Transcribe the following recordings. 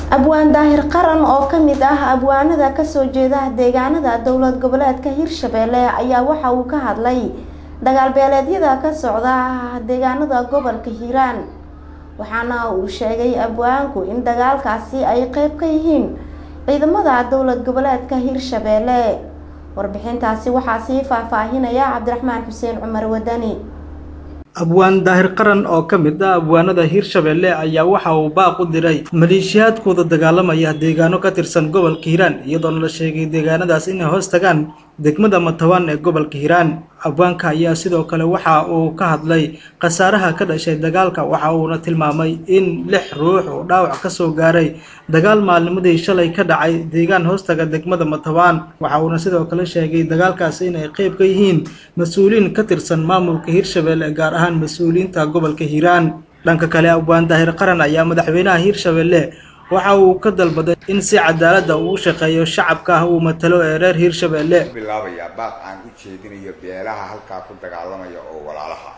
abwaan daahir qaran oo kamid ah abwaanada kasoo jeeda deegaanada dowlad goboleedka hirshabelle ayaa waxa uu ka hadlay dagaal beeleedyada ka socda deegaanada gobolka hiiraan waxaana uu sheegay abwaanku in dagaalkaasi ay qeyb ka yihiin ciidamada dowlad goboleedka hirshabelle warbixintaasi waxaa sii faahfaahinaya cabdiraxmaan xuseen cumar wadani abwaan daahir qaran oo ka mid ah abwaanada hiirshabelle ayaa waxa uu baaq u diray maleeshiyaadkooda dagaalamaya deegaano ka tirsan gobolka hiiraan iyadoona la sheegay deegaanadaas inay hoos tagaan degmada matabaan ee gobolka hiiraan abwaanka ayaa sidoo kale waxa uu ka hadlay khasaaraha ka dhashay dagaalka waxa uuna tilmaamay in lix ruux oo dhaawac kasoo gaaray dagaal maalnimadii shalay ka dhacay deegaan hoostaga degmada matabaan waxa uuna sidoo kale sheegay dagaalkaasi inay qeyb ka yihiin mas-uuliyiin ka tirsan maamulka hiirshabelle gaar ahaan mas-uuliyiinta gobolka hiiraan dhanka kale abwaan daahir qaran ayaa madaxweynaha hiirshabelle waxa uu ka dalbaday in si cadaalada uu u shaqeeyo shacabka ah uu matalo ee reer hiirshabelle bilaabayaa baaq aan u jeedinayo beelaha halkaa ku dagaalamaya oo walaalaha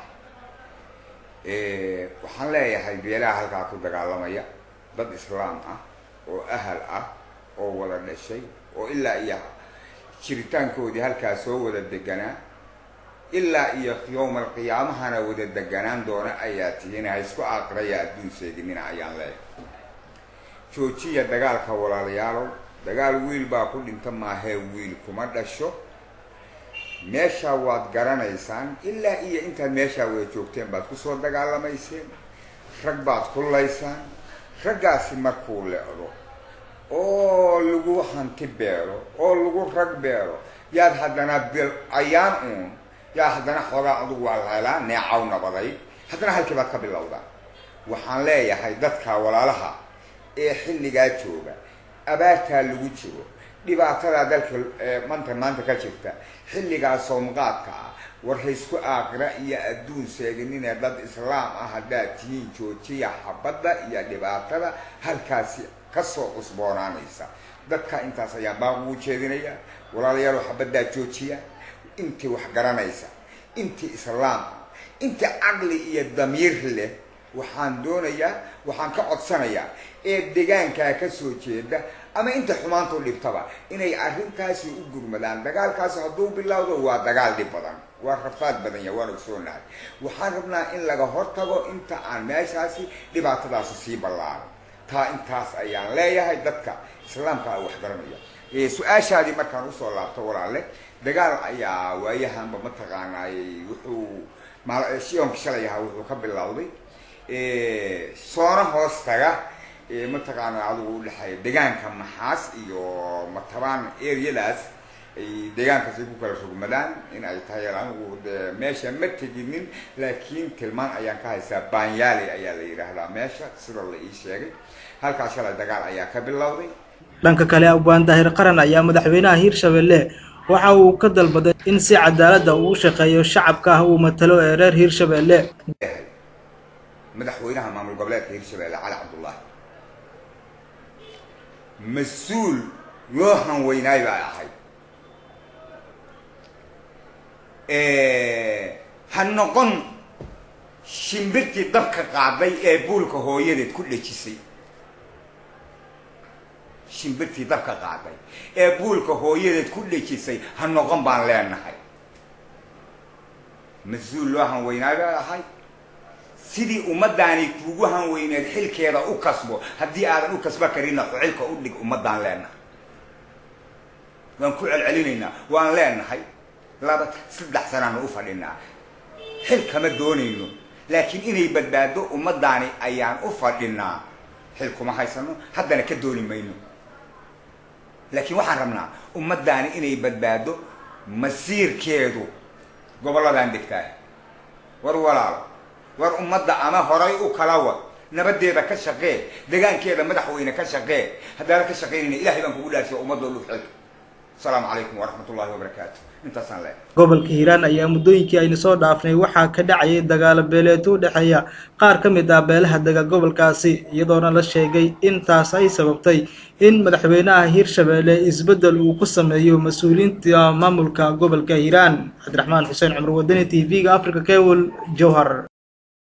waxaan leeyahay beelaha halkaa ku dagaalamaya dad islaam ah oo ahal ah oo wada dhashay oo ilaa iyo jiritaankoodii halkaa soo wada deganaa ilaa iyo yowmal qiyaamahana wada deganaan doona ayaa tihiin ha isku aakraya adduun sheeginina ayaan leeyahay joojiya dagaalka walaalayaalow dagaal wiil baa ku dhinta maahee wiil kuma dhasho meeshaa waad garanaysaan ilaa iyo intaad meeshaa wada joogteen baad kusoo dagaalamayseen rag baad kullaysaan raggaasi markuu lecdo oo lagu hanti beelo oo lagu rag beelo yaad haddana bil ayaan uun yaa haddana xoogaa adugu waa la helaa neecaw nabaday haddana halkii baad ka bilowdaan waxaan leeyahay dadka walaalaha ee xilligaa jooga abaartaa lagu jiro dhibaatadaa dalka manta maanta ka jirta xilligaa soomqaadka ah war haysku aaqira iyo adduun seeginine dad islaam ah haddaad tihiin joojiya xabadda iyo dhibaatada halkaasi kasoo cusboonaanaysa dadka intaas ayaan baaq ugu jeedinaya walaalayaalo xabaddaa joojiya intii wax garanaysa intii islaam ah intii caqli iyo damiir leh waxaan doonayaa waxaan ka codsanayaa ee degaankaa kasoo jeeda ama inta xumaantu dhibtaba inay arrintaasi u gurmadaan dagaalkaasi hadduu bilowdo waa dagaal dhib badan waa rafaad badan ya waan ogsoonahay waxaan rabnaa in laga hortago inta aan meeshaasi dhibaatadaasi sii ballaaro taa intaas ayaan leeyahay dadka islaamka a wax garanaya su-aashaadii markaan usoo laabto walaale dagaal ayaa waayahanba mataqaanaay wuxuu myoonka shalay ahaa wuxuu ka bilowday soona hoos taga mataqaana adigu udhexeeya deegaanka maxaas iyo matabaan areadaas ay deegaankaas ay ku kala rogmadaan in ay tahay anigu de meesha ma teginin laakiin tilmaan ayaan ka haystaa baanyaali ayaa la yidhaahdaa meesha sida la ii sheegay halkaa shalay dagaal ayaa ka bilowday dhanka kale abwaan daahir qaran ayaa madaxweynaha hiirshabelle waxa uu ka dalbaday in si cadaalada uu u shaqeeyo shacabka ah uu matalo ee reer hiirshabelle madaxweynaha maamul goboleedka hiirshabelle cali cabdullaahi mas-uul loo hanweynaay baa ahay ha noqon shimbirtii dabka qaaday ee buulka hooyadeed ku dhejisay shimbirtii dabka qaaday ee buulka hooyadeed ku dhejisay ha noqon baan leenahay mas-uul loo hanweynaay baa ahay sidii ummadaani kuugu hanweyneed xilkeeda u kasbo haddii aadan u kasba karinna xilka u dhig ummadaan leenahay waan ku celcelinaynaa waan leenahay laba saddex sanaanu u fadhinaa xil kama doonayno laakiin inay badbaado ummadaani ayaan u fadhinaa xil kuma haysano haddana ka dooni mayno laakiin waxaan rabnaa ummadaani inay badbaado masiirkeedu gobolladaan degtaa war walaalo war ummadda ama horay u kala wad nabadeeda ka shaqee degaankeeda madaxweyne ka shaqee haddaanan ka shaqaynayna ilahay baan kugu dhaarsiya ummadoo dhug xilka asalaamu calaykum waraxmat ullahi wabarakaatu intaasaan leehay gobolka hiiraan ayaa muddooyinkii aynu soo dhaafnay waxaa ka dhacayay dagaalo beeleeto u dhexeeya qaar ka mid ah beelaha dega gobolkaasi iyadoona la sheegay intaas ay sababtay in madaxweynaha hiirshabelle isbeddel uu ku sameeyo mas-uuliyiinta maamulka gobolka hiiraan cabdiraxmaan xuseen cumar wadani t v-ga africa cable jowhar